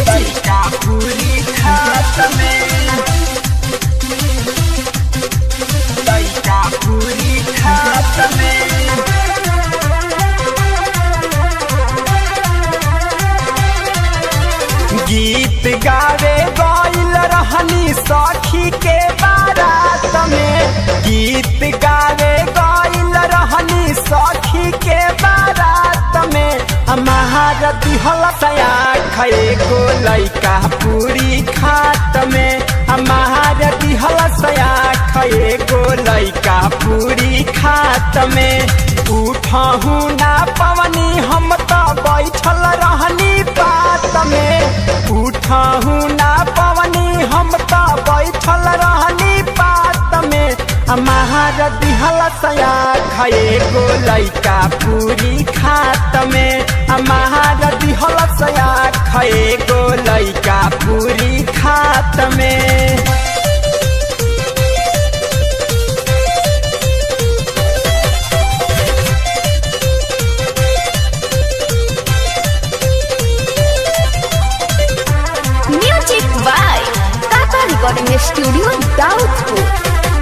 Music का पूरी खात में लइका पूरी खात में गीत गावे गइल रहनी सखी के बारात में गीत गावे गइल रहनी सखी के बारात में हमारा दिहल सया खए गो लइका पूरी खात में हमारा दिहल सया खए गो लइका पूरी खात में उठहू ना पवनी हम तो बैठल रहनी बात में उठहू ना पवनी हम तो बैठल रहनी बात में हमारा दिहल सया खए गो लइका पूरी खात में हमारा दिहल सया खए गो लइका पूरी खात में music by Tata recording studio Daudpur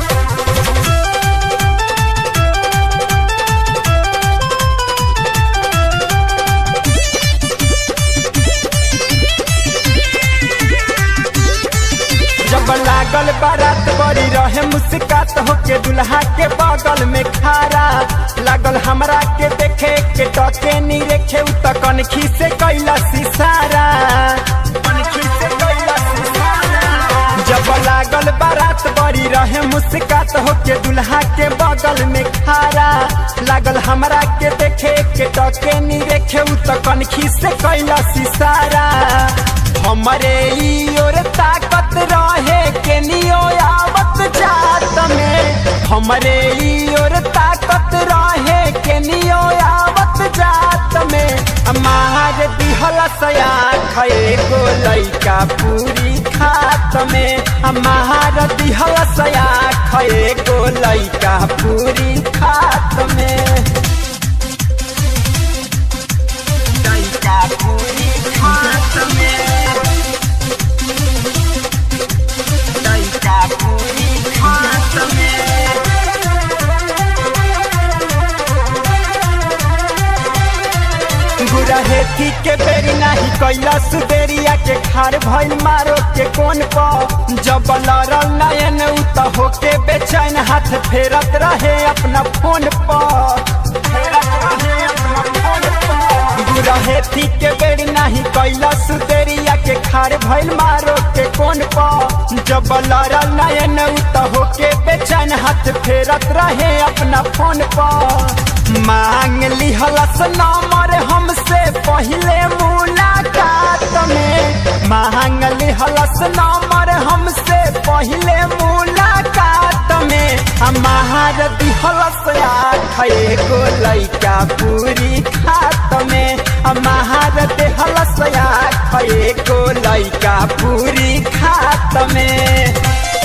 जब लागल बारात बड़ी रहे मुस्कात होके दुल्हा के बगल में खारा लागल हमरा के देखे के टके नी रेखे उ त कनखी से कैला सिसारा कनखी से कैला सिसारा जब लागल बारात बड़ी रहे मुस्कात होके दुल्हा के बगल में खारा लागल हमरा के देखे के टके नी रेखे उ त कनखी से कैला सिसारा हमरे ई ओर ताकत रहे के नियो आवत जात में हमरे ई ओर ताकत रहे के नियो आवत जात में हमार दिहल सया खए गो लइका पूरी खात में हमार दिहल सया खए गो लइका पूरी खात में लइका पूरी खात में लइका पूरी खात में गुरहेथी के बेरी नाही कैला सुदेरिया के खार भइल मारो के कोन प जब लड़ल नयन उ त होके बेचैन हाथ फेरत रहे अपना फोन प फेरत रहे अपना फोन प गुरहेथी के बेरी नाही कैला सुदेरिया के खार भइल मारो के कोन प जब लड़ल नयन उ त होके बेचैन हाथ फेरत रहे अपना फोन प मांग लिहलस नंबर हमसे पहले मुलाकात में मांग लिहलस नंबर हमसे पहले मुलाकात में हमार दिहलस आखे गो लइका पूरी खात में हमार दिहलस आखे गो लइका पूरी खात में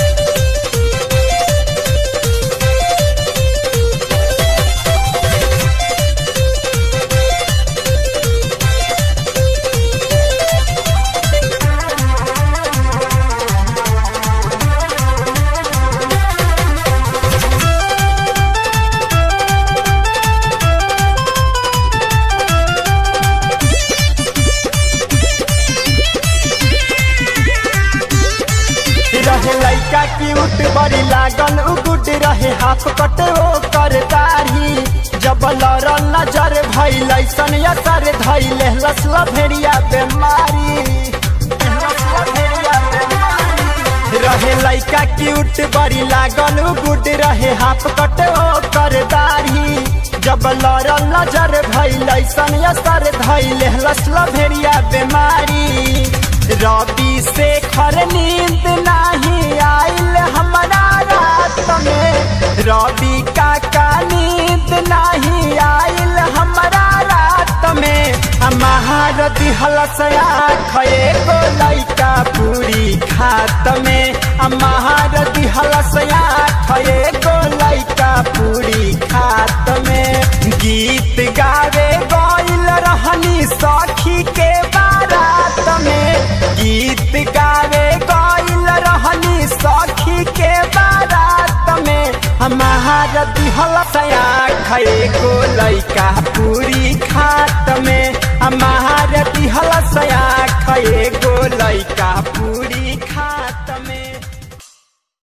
रहे लइका क्यूट बड़ी लागल उ गुड रहे हाफ कट ओ कर दाढ़ी जब लड़ल नजर भइल ऐसन असर धैले लसला भेड़िया बेमारी लसला भेड़िया बेमारी। रहे लइका क्यूट बड़ी लागल उ गुड रहे हाफ कट ओ कर दाढ़ी जब लड़ल नजर भइल ऐसन असर धैले लसला भेड़िया बेमारी रवि से खर नींद नहीं आइल हमारा रात में रवि का का नींद नहीं आइल हमारा रात में हमार दिहल सया खए गो लइका पूरी खात में हमार दिहल सया खए गो लइका पूरी खात में गीत गावे गइल रहनी सखी के बारात में गीत गावे गइल रहनी सखी के बारात में हमार दिहल सया खए गो लैका पूरी खात में हमार दिहल सया खए गो लैका पूरी खात